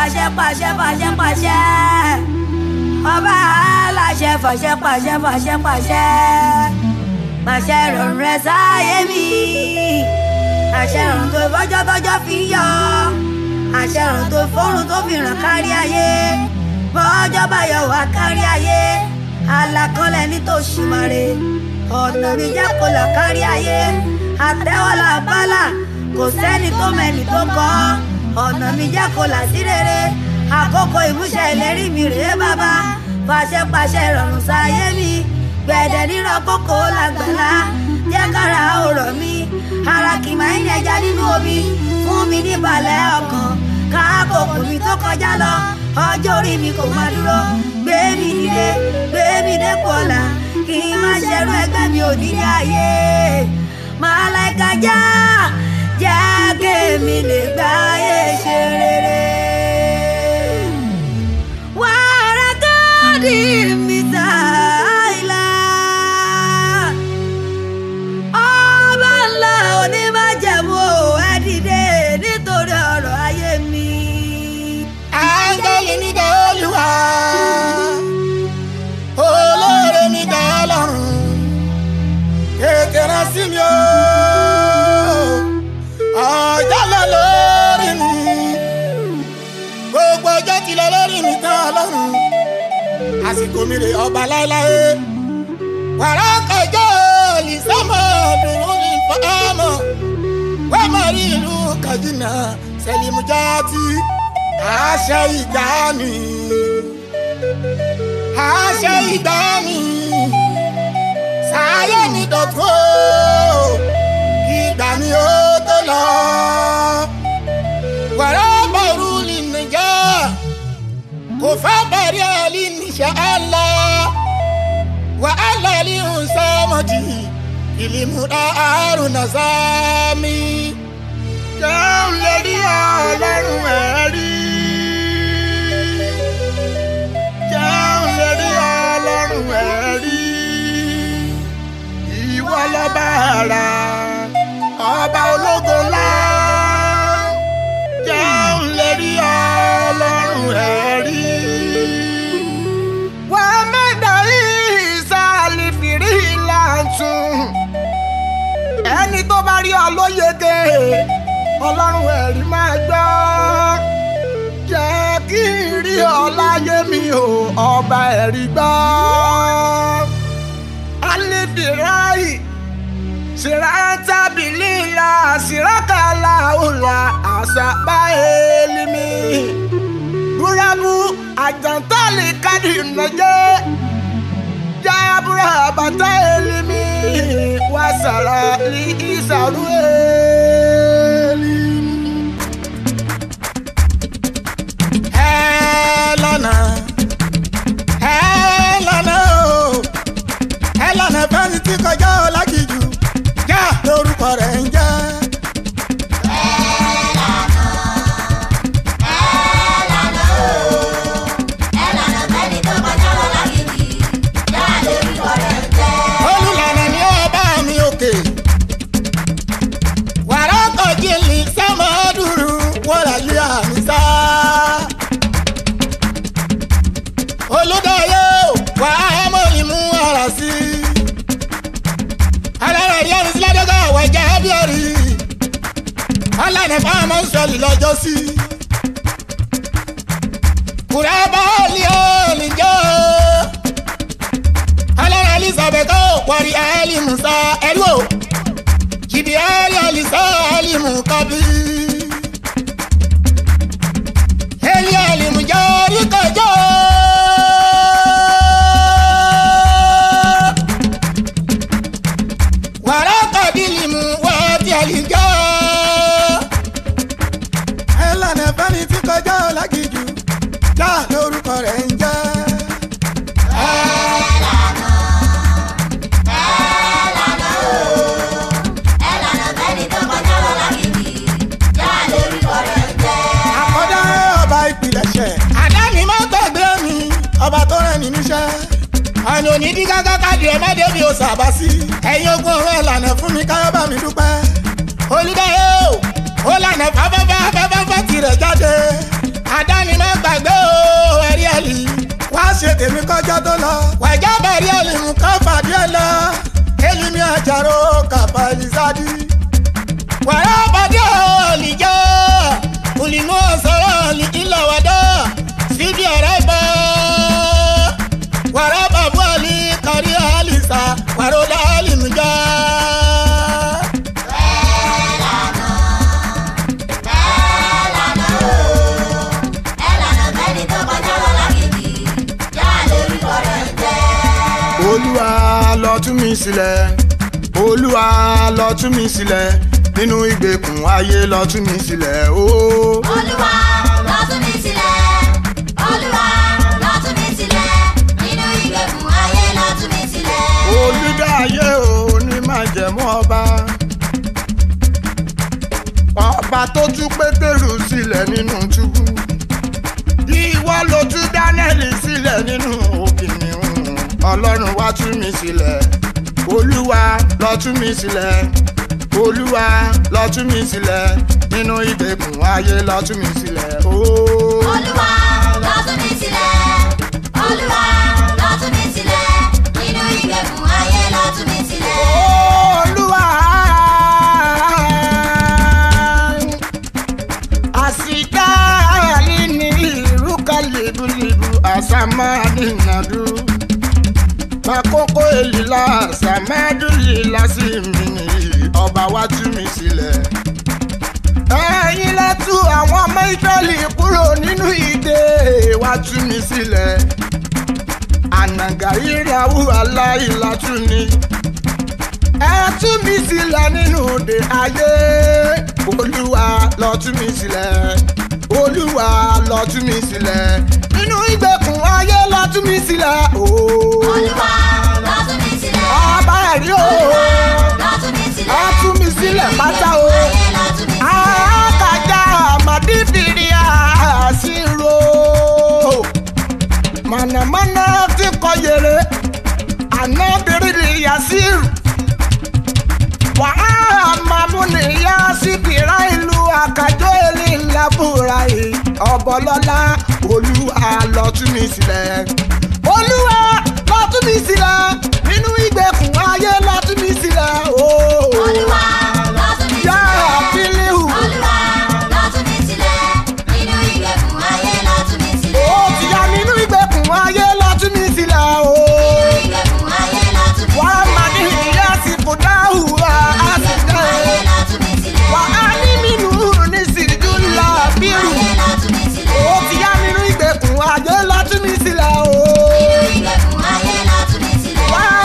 pàṣẹ pàṣẹ pàṣẹ pàṣẹ ọba aláṣẹ fàṣẹ pàṣẹ pàṣẹ pàṣẹ pàṣẹ ìrọ̀rùn rẹ sáyé mi àṣẹ ìrọ̀rùn tó fọjọ́ tọ́jọ́ fi yọ àṣẹ ìrọ̀rùn tó fọ́rùn tó fi ràn kárí ayé bọ́jọ́ bá yọ wá kárí ayé alákọ̀ọ́lẹ̀ ní tòṣùmàrè ọ̀nà mi jẹ́ kó là kárí ayé àtẹ́wọ́lá bálà kò sẹ́ni tó mẹ́ni tó kọ́ ọ̀nà mi jẹ́ kó là sí rere àkókò ìmúṣẹ ìlérí mi rèé bàbá pàṣẹ pàṣẹ ìrọ̀rùn sáyé mi gbẹ̀dẹ̀ nírọ̀ kókó làgbàlá jẹ́ kára ọ̀rọ̀ mi ara kì máa ń yẹja nínú omi fún mi ní balẹ̀ ọkàn káàkókò mi tó kọjá lọ ọjọ́ orí mi kò máa dúró gbé mi dìde gbé mi dépò ọ̀la kí n má ṣerú ẹgbẹ́ mi ò ní ayé màláìka já jẹ́ kémi lè gbáyé ṣe rere. wàrà káàdì mi sáìlà ọba ńlá onímájẹ̀mú ẹ dìde nítorí ọ̀rọ̀ ayé mi. áńgẹ́lì nígbà olúwa olóore nígbà ọlọ́run kékeré sí mi o ọjọ́ lọ lórí mi gbogbo ọjọ́ ti lọ lórí mi tán ọlọ́run àsìkò mi rè ọba láéláé wàrà kẹjọ lìsámọ dùnú ní fọmọ wẹ́mọ̀ rí ìlú kàjínà sẹ́lìmùjáàtì àṣẹ ìgbàanì àṣẹ ìgbàanì sáyé ní dọ̀tún o ìgbà ni ó tó lọ wàrà bọ̀rù lì nìjà kò fẹ́ bẹ̀rẹ̀ ẹ̀lì níṣẹ́ ẹ̀la wàhálà lì ń sọ́mọ́dì ìlímúdà àrùn nàzámi jẹun lè rí ọlọ́run ẹ̀rí. jẹun lè rí ọlọ́run ẹ̀rí. ìwọ lọ́ba ara ọba ológo ńlá. jẹun lè rí ọlọ́run ẹ̀rí. wà á mẹ́ta ìsàlì fìrí làǹtún. ẹni tó bá rí ọ ló yege ọlọ́run ẹ̀rí máa gbọ́ jẹ́ kí n rí ọ láyé mi o ọba ẹ̀rí gbọ́. alifirai sirantabilila sirakala ola asaba elimi burabu ajantali kadi nàjẹ jabura bàtà elimi wasara li isaru elimi. ẹ lọ́nà ẹ lọ́nà o ẹ lọ́nà fẹ́ni tí kọjá ọ lágìjù já lórúkọ rẹ̀ ń jẹ́. olùlànà ni ó bá mi òkè wàrà kọjí lì sẹ́mọ̀ọ́dúró wọ́n lè àmì sá. olùdarí wà á mọ̀ ìmú ara sí. alára rí ẹni sílẹ̀ dọ́gba àwọn ẹja ẹbíọ̀rì. ọlànà fáwọn sọ̀lì lọ́jọ́ sí. kùrẹ́ bọ́ọ̀lì ó nìjọ́. alára elizabeth ó pọ̀rí ẹ̀ẹ́lì musa ẹ̀rú o. jìbì ẹ̀ẹ́lì ọ̀lìsọ́ ẹ̀ẹ́lì mú kábí. ẹ̀ẹ́lì ẹ̀ẹ́lì mú jẹ́ orí kọjọ́. wàrà kàdílì mú wá tí a lè jọ. ẹ lànà fẹ́ni tí kọjá ọ̀làgìjù já lórúkọ rẹ̀ ń jẹ́. àkọ́dá ọba ìpìlẹ̀ṣẹ̀. àdáni má gbàgbé mi ọba tó rẹ̀ ní níṣẹ́. àná òní dí gágá káàdì ẹ̀ má débi ò sàbá sí. ẹ̀yin ogun ọ̀rọ̀ ẹ̀ lànà fún mi káyọ̀ bá mi dúpẹ́. olùdarí o ó lànà fáfáfá fáfáfá tirẹ̀ jáde. àdáni má tèmi kọjá tó lọ. wàjà bẹ̀rẹ̀ ẹlẹ́mú ká fàdí ẹ lọ. elimi àjàrò kàfà ìsádì. wàrà bàdí ọ̀lìjà olùmọ̀ sọ̀rọ̀ ìlà wàdà síbi ọ̀rẹ́ bá. wàrà bàbá àlì kárí àlìsà wàrà ọ̀dà àlìmùjà. olúwa lọ tú mi sílẹ̀ olúwa lọ tú mi sílẹ̀ nínú ìgbèkùn ayé lọ tú mi sílẹ̀ ooo. Olúwa lọ tú mi sílẹ̀. Olúwa lọ tú mi sílẹ̀. Nínú ìgbèkùn ayé lọ tú mi sílẹ̀. olùdáyé ò ní máa jẹ̀mú ọba ọba tó tú pétérù sílẹ̀ nínú túbú ìwọ ló tú dánẹ́lì sílẹ̀ nínú òkìnnìún ọlọ́run wá tú mi sílẹ̀ olúwa lọ tú mi sílẹ̀ olúwa lọ tú mi sílẹ̀ nínú ìgbèkùn ayé lọ tú mi sílẹ̀ ooo. Olúwa lọ tú mi sílẹ̀. Olúwa lọ tú mi sílẹ̀. Nínú ìgbèkùn ayé lọ tú mi sílẹ̀. olúwa àsìká ní ìrúkà lèbúlèbú àsàmádìnàdú makoko èlìlá àsàmádùlìlá sí mi nìyí ọba wá tú mi sílẹ̀ ẹ̀yin lẹ́tú àwọn ọmọ ìtọ́lì kúrò nínú ìdè wá tú mi sílẹ̀ ànàgà ìràwọ̀ aláìlátú ni ẹ tú mi sílẹ̀ nínú òde ayé olúwa lọ tú mi sílẹ̀ olúwa lọ tú mi sílẹ̀ nínú ìgbèkùn ayé lọ tú mi sílẹ̀ ooo Olúwa lọ tú mi sílẹ̀. ọba ẹ̀rí Olúwa ooo lọ tú mi sílẹ̀. ẹ tú mi sílẹ̀ pátá o Ayé lọ tú mi sílẹ̀. àkàjà àmàdífìrí àṣírò mànàmáná tí kọ yèrè ànábìrì yasiru wàhálà mamuni yá síbìrà ìlú àkàjọ èlé ńlábùrà yìí ọbọlọlá olúwa lọ tú mi sílẹ̀ olúwa lọ tú mi sílẹ̀ nínú ìgbèkùn ayé lọ tú mi sílẹ̀ ooo Olúwa lọ tú mi yá sílẹ̀. àfílíhù. Olúwa lọ tú mi sílẹ̀. Nínú ìgbèkùn ayé lọ tú mi sílẹ̀. ó ti yá nínú ìgbèkùn ayé lọ tú mi sílẹ̀ o. Nínú ìgbèkùn ayé lọ tú mi wà á sílẹ̀. máa ní ìyá sí fúdáhù wá á sì Ìgbèkùn ayé dẹ́. lọ tú mi sílẹ̀. wà á ní nínú ní sìrìjú ńlá bírù. Ayé lọ tú mi sílẹ̀. ó ti yá nínú ìgbèkùn ayé lọ tú mi sílẹ̀ o. Nínú ìgbèkùn ayé lọ tú mi sílẹ̀. wà á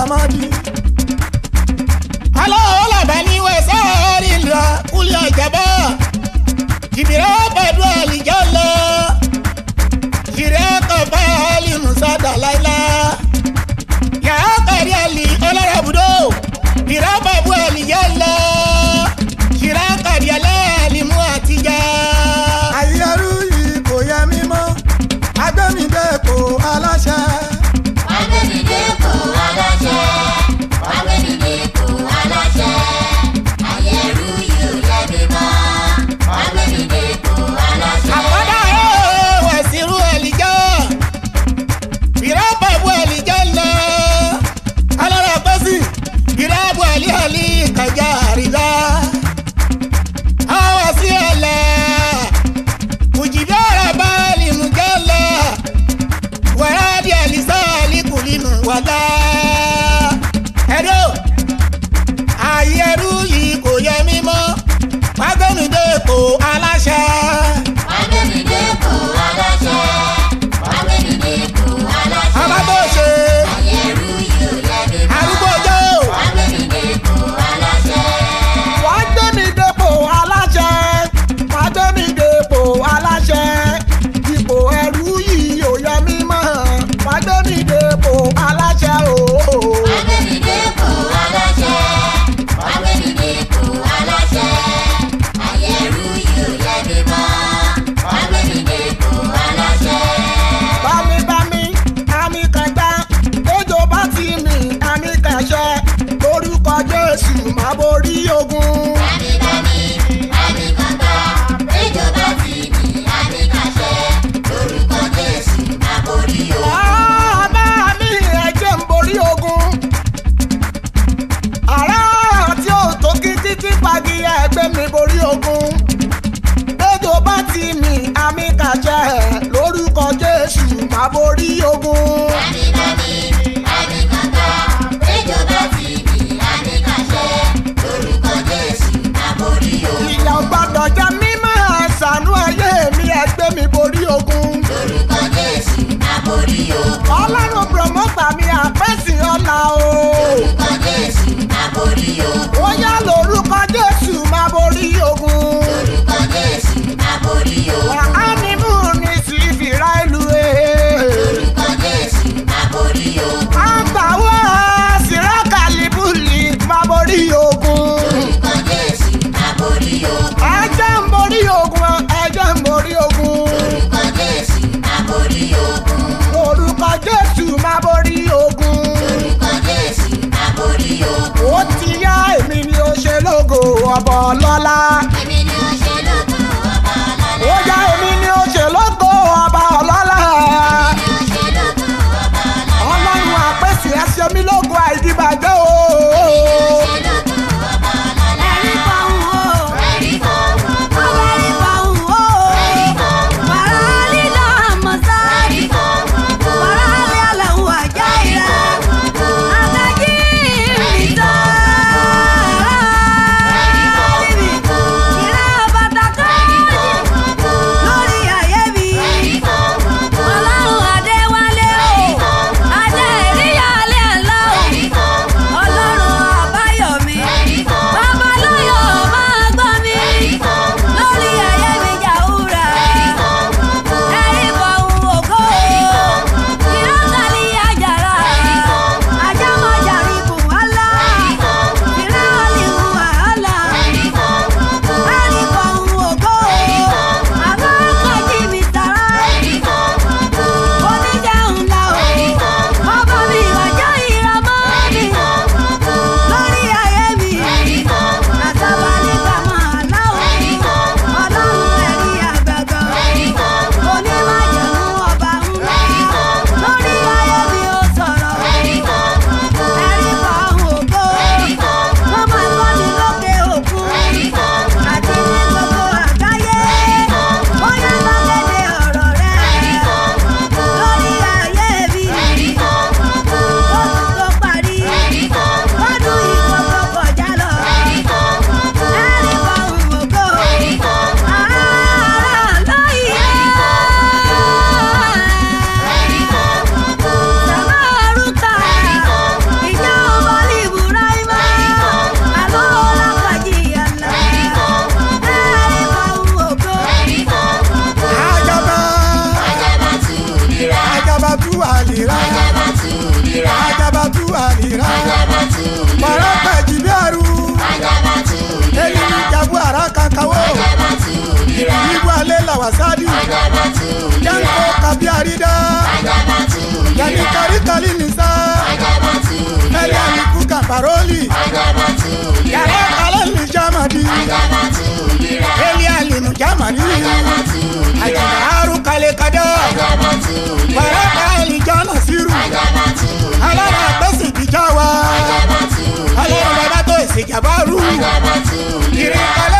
samadi. aláwọ̀ làbá ní wẹ̀sẹ̀ rí lọ kúlẹ̀ ìjàmbá. jìbìrẹ́ pẹ̀lú àlìjọ́ lọ. jìrẹ́ kọ̀ọ̀bá àlì musa dàláìlá. yàrá kẹ̀rí àlì ọlọ́rọ̀bùdó. jìrẹ́ bàbú àlìjọ́ lọ. jìrẹ́ kẹ̀rí àlì mú àtijọ́. àyẹ̀rú yìí kò yẹ mímọ́ agbẹ́mídé kò aláṣẹ. Agbẹ́nidépò aláṣẹ, agbẹ́nidépò aláṣẹ, ayẹ̀rú yóò yẹ mímọ́. Agbẹ́nidépò aláṣẹ. àkọ́dá ẹ̀ wẹ̀sìrú ẹ̀lìjọ́ ìrọ́bàbù ẹ̀lìjọ́ lọ alára pẹ́sì ìrọ́bù ẹ̀lìhẹ̀lì kẹjá àríyá sadi Ajabatu janko lira. kabi arida Ajabatu yanni lira. kari kali nisa Ajabatu ẹlẹ lira. mi kuka paroli Ajabatu yàrá lira. kalẹ ni jamadi Ajabatu lira. eli alinu jamadi Ajabatu lira. àjàgbá aru kale kada Ajabatu lira. wàrà kali jana siru Ajabatu alára gbèsè ìdíjà wa Ajabatu alára bàbá tó ìsèjàbá rú Ajabatu ìrìn kalẹ